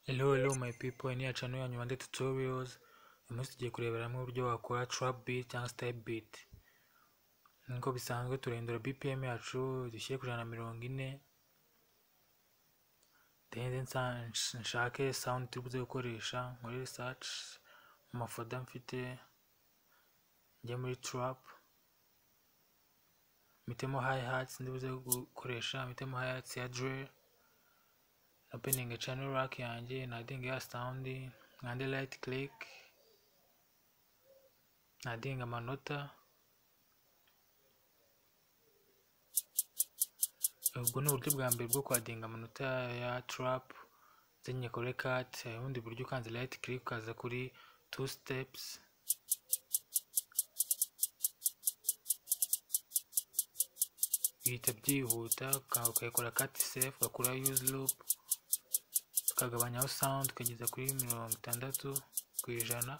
Hello, hello my people, ni ya channel yanyu Rwanda Tutorials. Uyu munsi tugiye kureberamo uburyo wakora trap beat cyangwa step beat. Nk'uko bisanzwe turahindura BPM yacu dushyire ku ijana na mirongo ine. Then nsa- nshake sound turi buze gukoresha muri research mu mafoda mfite njye muri trap. Mitemo hi hats ndi buze gukoresha, mitemo hi hats ya drill. opening channel rack yanjye nadinga ya sound nkande right click nadinga amanota ubwo ni uburyo bwa mbere bwo kwadinga amanota ya trap zenye kuri cut ubundi buryo ukanze right click ukaza kuri two steps bihita byihuta uka- ukayikora cut safe ugakura use loop tukagabanyaho sound ukageza kuri mirongo itandatu ku ijana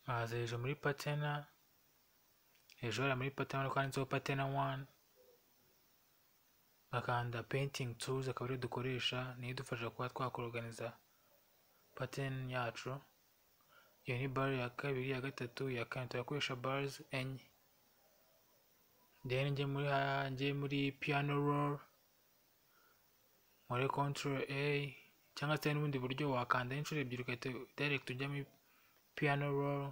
maze hejuru muri patena hejuru hariya muri patena urabona ko handitseho patena wani bakanda painting tools akaba ariyo dukoresha niyo idufasha kuba twakoroganiza pattern yacu iyo ni bar ya kabiri ya gatatu ya kane turakoresha bars enye then njye muri ha- njye muri piano roll muri control a cyangwa se n'ubundi buryo wakanda inshuro ebyiri ugahita direct ujya muri piano roll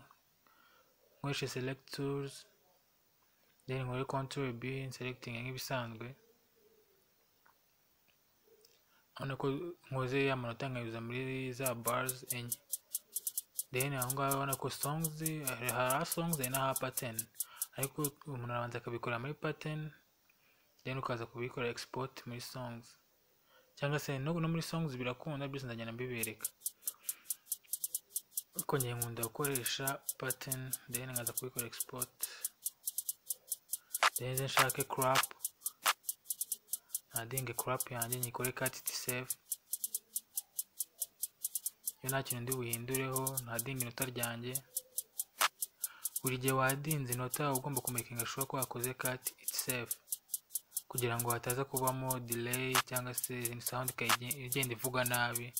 nkoreshe select tools then nkore control b selecting nk'ibisanzwe urabona ko nkoze ya manota nkayuza muri za bars enye then aho ngaho urabona ko songs hari aha songs hari n'aha pattern ariko umuntu arabanza akabikora muri pattern then ukaza kubikora export muri songs cyangwa se no no muri songs birakunda byose ndagenda mbibereka ariko njye nkunda gukoresha pattern then nkaza kubikora export then nze nshake crop nadinge crop yanjye nyikore cut it save iyo nta kintu ndi buhindureho ntadinga inota ryanjye buri gihe wadinze inota uba ugomba kumekinga shuwa ko wakoze cut itself kugira ngo hataza kubamo delay cyangwa se izindi sound ikayige- igenda ivuga nabi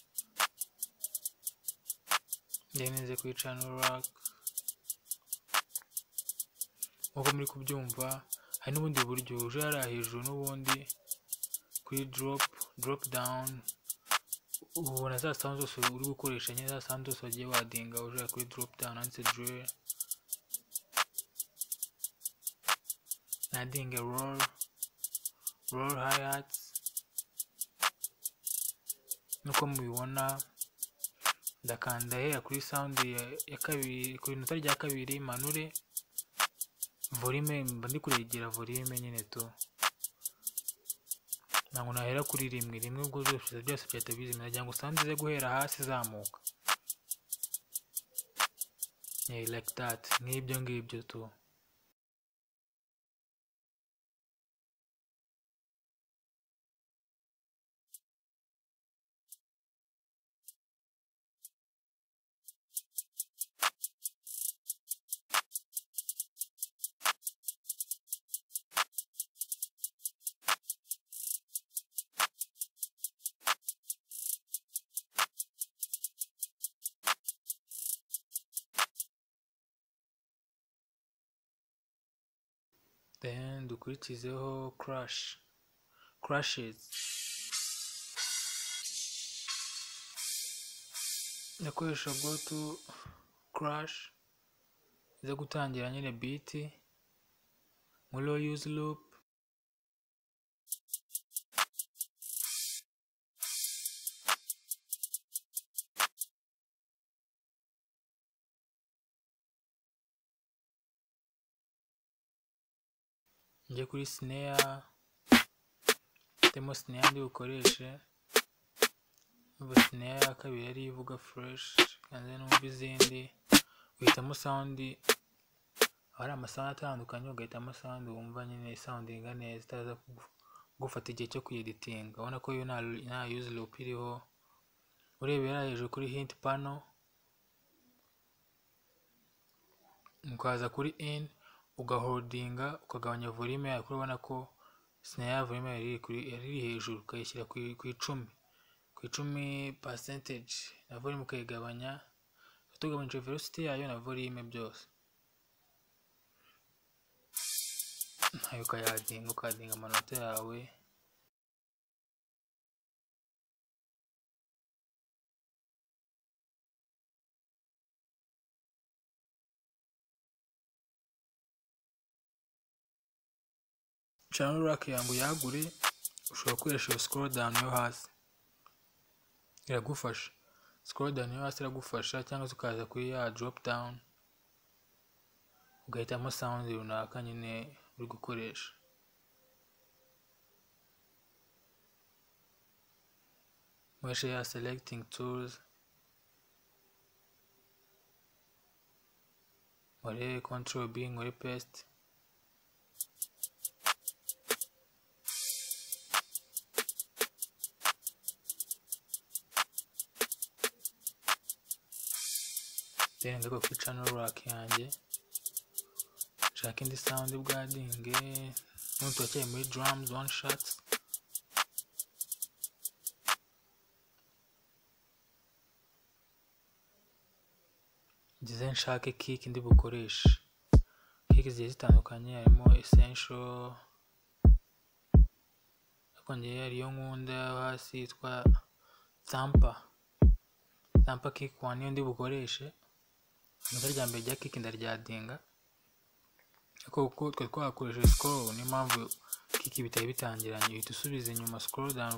ndeneze kuri channel rack nk'uko muri kubyumva hari n'ubundi buryo uje hariya hejuru n'ubundi kuri drop drop down ubona za sound zose uri gukoresha nyine za sound zose wagiye wadinga uje kuri drop down handitse drill nadinga roll roll hi-hats nuko mubibona ndakanda hera kuri sound ya, ya kabiri ku inota rya kabiri manure volume mba ndi kuregera volume nyine tu ntabwo nahera kuri rimwe rimwe ubwo byose byose byahita bizimira kugira ngo sound ize guhera hasi izamuka yeah, like that nk'ibyo ngibyo tu then dukurikizeho crash crashes ndakoresha go to crash iza gutangira nyine beat muri low use loop njye kuri snare temo snare ndi bukoreshe ubu snare ya kabiri yari ivuga fresh kandi numva izindi uhitamo sound aho hari amasound atandukanye ugahitamo sound wumva nyine soundinga neza itaza kugu- kugufata igihe cyo kuyeditinga ubona ko yo nta nta use loop iriho urebera hejuru kuri hint panel ukaza kuri in ugaholdinga ukagabanya volume yayo kuko ubona ko sinaya ya volume yari iri kuri- yari iri hejuru ukayishyira ku ku icumi ku icumi percentage na volume ukayigabanya tugabanyije velocity yayo na volume byose nayo ukayadinga ukadinga amanota yawe channel rack yangu yagure ushobora gukoresha iyo scroll down yo hasi iragufasha scroll down yo hasi iragufasha cyangwa se ukaza kuri ya drop down ugahitamo sound runaka nyine uri gukoresha mweshe ya selecting tools muri control b muri paste then ndiko kuri channel rack yanjye nshaka indi sound bwadinge n'utuwakeye muri drums one shot ngize nshake kick ndi bukoreshe kick zigiye zitandukanye harimo essential ariko njyewe hariyo nkunda yo hasi yitwa tampa tampa kick one niyo ndi bukoreshe ikosa rya mbere rya kiki ndaryadinga ariko kuko twari twakoresheje sikoro niyo mpamvu kiki bitari bitangiranye uhita usubiza inyuma sikoro dani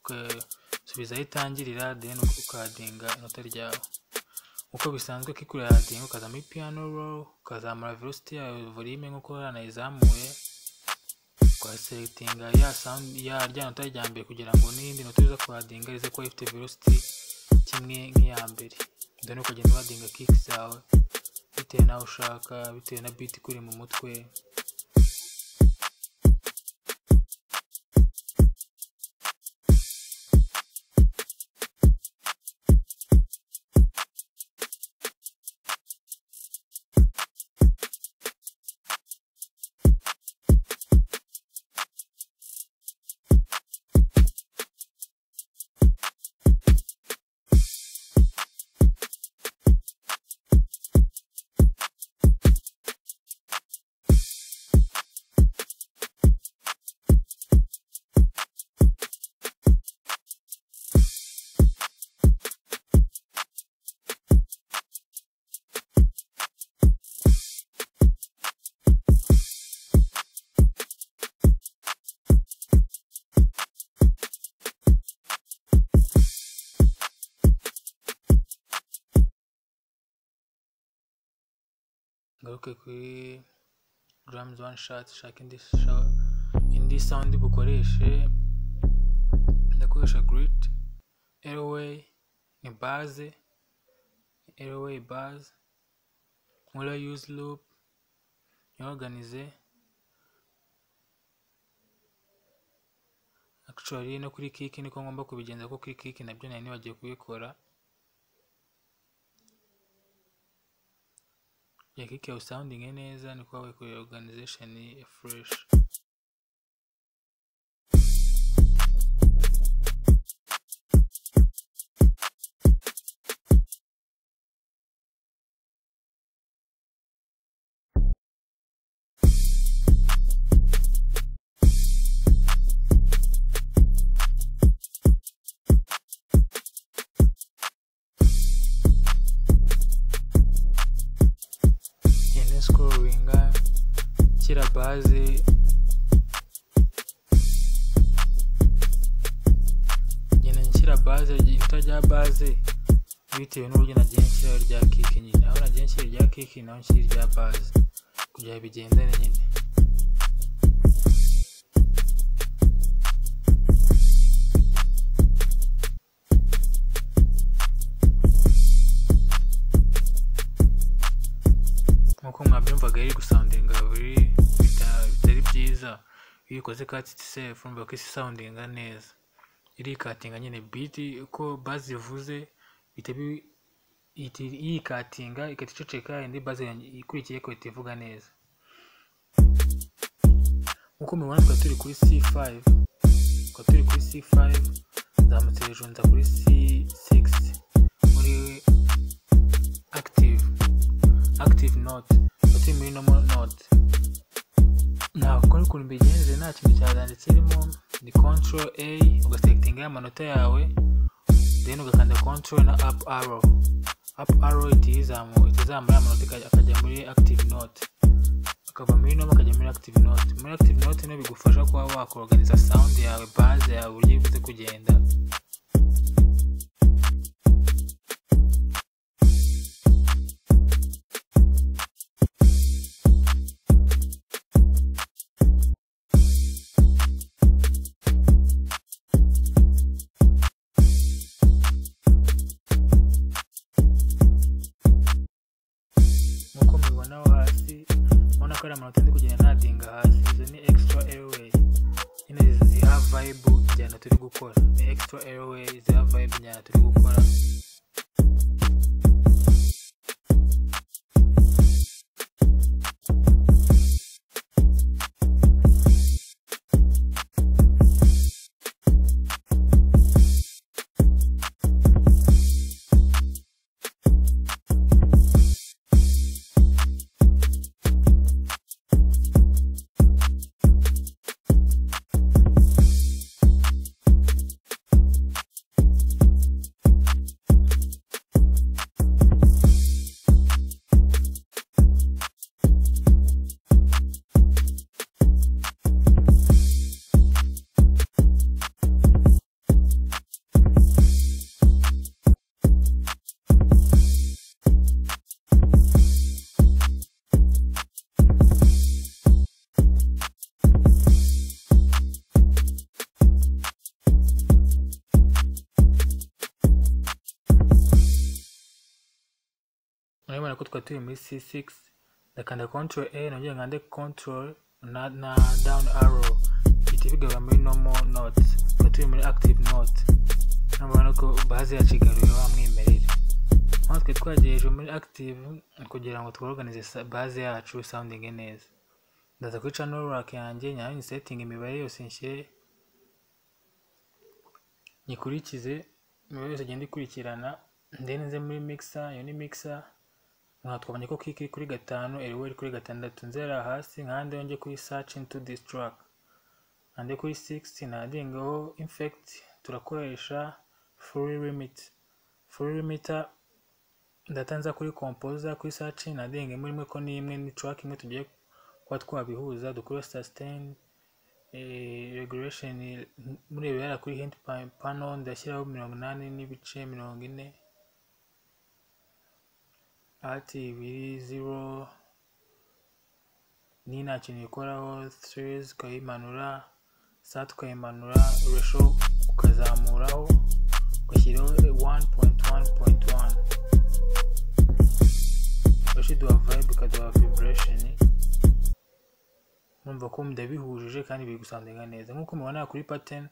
ugasubiza aho itangirira deni ukadinga inota ryawe uko bisanzwe kiki urayadinga ukazamo piyano rowu ukazamura velocity yawe volume nk'uko yaranayizamuye ukasetinga ya sound ya rya nota rya mbere kugira ngo n'iyindi nota uza kuhadinga rize kuba ifite velocity kimwe nk'iya mbere dore ukagenda wadinga kicks zawe bitewe n'aho ushaka bitewe na beat ikuri mu mutwe ngaruke kuri drums one shot shaka indi sha- indi sound bukoreshe ndakoresha grit airway ni base airway base nkora use loop nyorganize actually no kuri kick niko ngomba kubigenza kuko kuri kick nabyo nari nibagiye kubikora yakike usawundinge neza ni kwawe kuri organization ya fresh genda sikoringa shyira baze genda nshyira baze ihita rya baze bitewe n'uburyo nagiye nshyiraho irya kiki nyine aho nagiye nshyira irya kiki naho nshyira irya baze kugira ngo bigendane nyine nk'uko mwabyumvaga riri gusawundinga buri bita- bitari byiza iyo ukoze katiti sefu urumva ko isi isawundinga neza irikatinga nyine biti uko bazi ivuze bihita bi- ihita yikatinga igahita iceceka indi bazi ikurikiye igahita ivuga neza nk'uko mubibona twari turi kuri c5 twari turi kuri c5 nzamutse hejuru nza kuri c6 muri active active note twari turi muri normal note ntabwo ari ukuntu mbigenze nta kintu cyazanditse irimo ni control a ugasekitinga y'amanota yawe then ugakanda control na up arrow up arrow itizamura itizamura amanota akajya muri active note akava muri noma akajya muri active note muri active note niyo bigufasha kuba wakoroganiza sound yawe base yawe uburyo ibuze kugenda nk'uko mubibona aho hasi urabona ko ari amanota ndi kugenda nadinga hasi izo ni extra airway nyine ziha vibe injyana turi gukora ni extra airway ziha vibe injyana turi gukora urabibona ko twari turi muri c6 ndakanda control a nongera nkande control na, na down arrow bihita bigaruka muri normal notes twari turi muri active note urabona ko base yacu igaruye wa mwimerere hano twari twagiye hejuru muri active kugira ngo tworoganize sa- base yacu soundinge neza ndaza kuri channel rack yanjye nyayo nyisetinga imibare yose nshyire nyikurikize imibare yose igenda ikurikirana then nze muri mixer iyo ni mixer nkaba twabonye ko kiki iri kuri gatanu eriwe iri kuri gatandatu nzera hasi nkande yongeye kuri search into this track nkande kuri 6 nadingaho infect turakoresha full limit full limiter ndatanza kuri composer kuri search nadinga imwe imwe ko ni imwe ni track imwe tugiye kuba twabihuza dukore sustain eh, regulation murebera kuri hand pa- panel ndashyiraho mirongo inani n'ibice mirongo ine ati ibiri zero ni nta kintu ikoraho stress ukayimanura sat ukayimanura resho ukazamuraho ugashyiraho 1.1.1 resho iduha vibe ikaduha vibration numva ko ndabihujije kandi biri gusandinga neza nk'uko mubona kuri pattern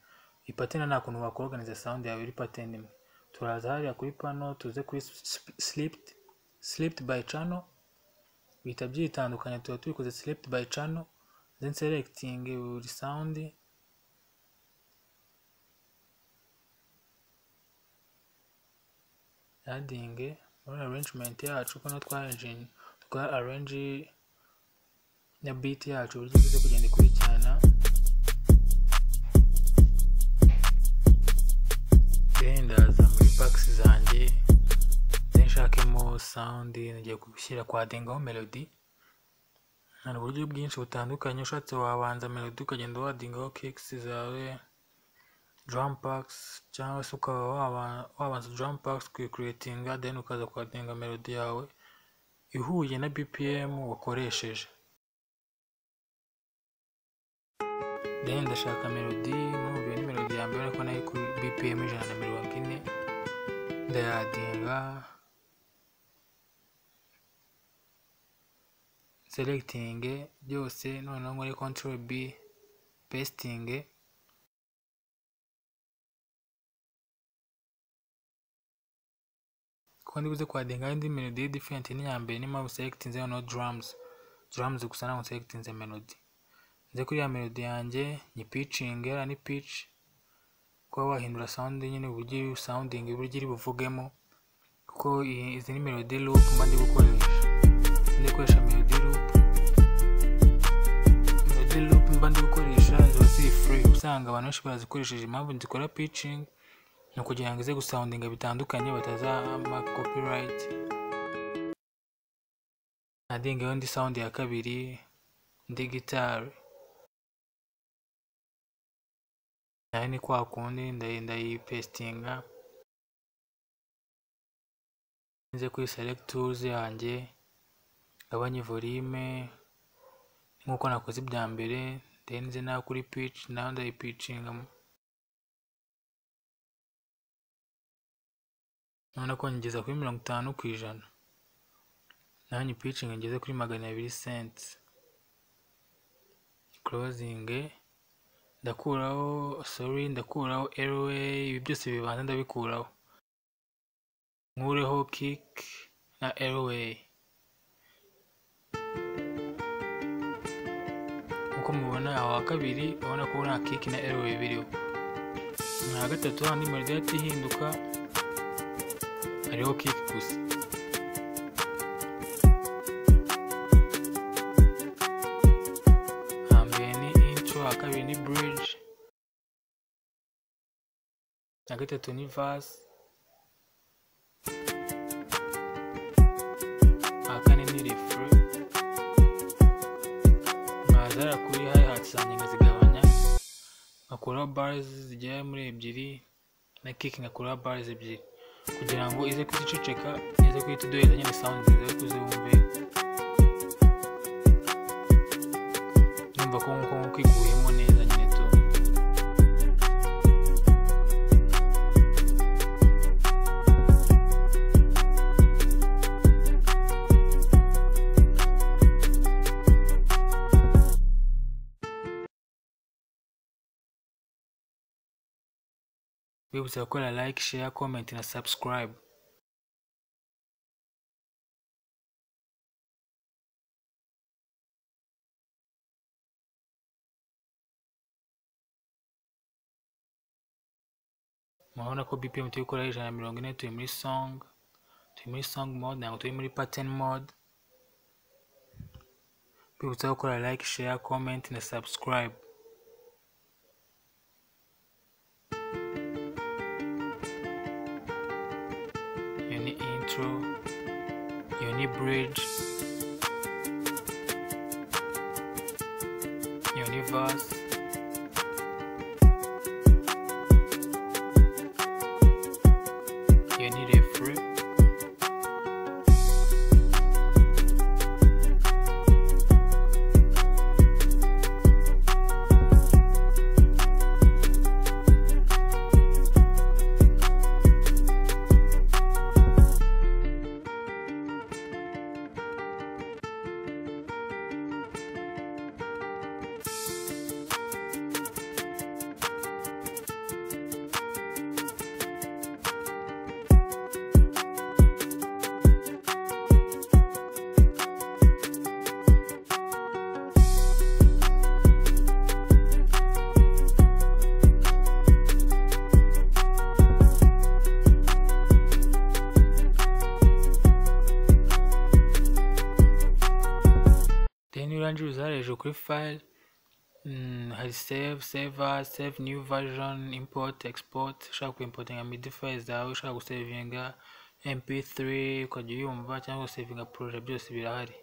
iyi pattern nta kuntu wakoroganiza sound yawe iri pattern imwe turaza hariya kuri pano tuze kuri slipped slipped by channel bihita byitandukanya tuba tubikoze slipped by channel then selecting buri sound adding muri arrangement yacu ko natwa arranging twa arrange na beat yacu uburyo igize kugenda ikurikirana then ndaza muri packs zanjye then nshakemo sound ngiye gushyira kwa dengaho melody hari uburyo bwinshi butandukanye ushatse wabanza melody ukagenda wadingaho kicks zawe drum packs cyangwa se ukaba waba- wabanza drum packs kuyikuriyetinga then ukaza kuhadenga melody yawe ihuye na bpm wakoresheje then ndashaka melody nkubiye ni melody ya mbere ariko nayo kuri bpm ijana na mirongo ine ndayadinga selecting byose noneho muri control b pasting kuko ndibuze kwadinga indi melody different n'iya mbere ni mpamvu selectinze noneho drums drums gusa ntabwo selectinze melody nze kuri ya melody yanjye nyipicinge hariya ni pici kuba wahindura sound nyine uburyo iri sounding uburyo iri buvugemo kuko iyi- izi ni melody loop mba ndi gukoresha ndi gukoresha melody loop melody loop mba ndi gukoresha ziba ziri free usanga abantu benshi barazikoresheje impamvu nzikora pitching ni ukugira ngo ize gusoundinga bitandukanye batazama copyright nadingeho ndi sound ya kabiri ndi gitari nayo ni kwa kundi ndayi- ndayipestinga nze kuri select tools yanjye ngabanye volume nk'uko nakoze ibya mbere then nze naho kuri pitch naho ndayipicinga noneho ko ngeza kuri mirongo itanu ku ijana naho nyipicinga ngeze kuri magana abiri cents closing ndakuraho sorry ndakuraho LA ibi byose bibanza ndabikuraho nkureho kick na LA uko mubona aho wa kabiri urabona ko nta kick na LA biriho na gatatu handi melody yahita ihinduka hariho kick gusa hambere ni intro ha kabiri ni bridge na gatatu ni verse ha kane ni refre nkazara kuri hi hats zanjye nkazigabanya nkakuraho bars zigera muri ebyiri na kick nkakuraho bars ebyiri kugira ngo ize kuziceceka ize guhita iduhereza nyine sound nziza yo kuzibumve numva ko nkuko nkuko iguyemo neza nyine tu bibutsa gukora like share comment na subscribe murabona ko bpm turi gukora ijana na mirongo ine turi muri song turi muri song mode ntabwo turi muri pattern mode bibutsa gukora like share comment na subscribe iyo ni intro iyo ni bridge iyo ni verse iyo ni refre then urangije uzara hejuru kuri file mm, hari save saver save new version import export ushaka kuimportinga midi file zawe ushaka gusavinga mp3 ukajya uyumva cyangwa gusavinga proje byose birahari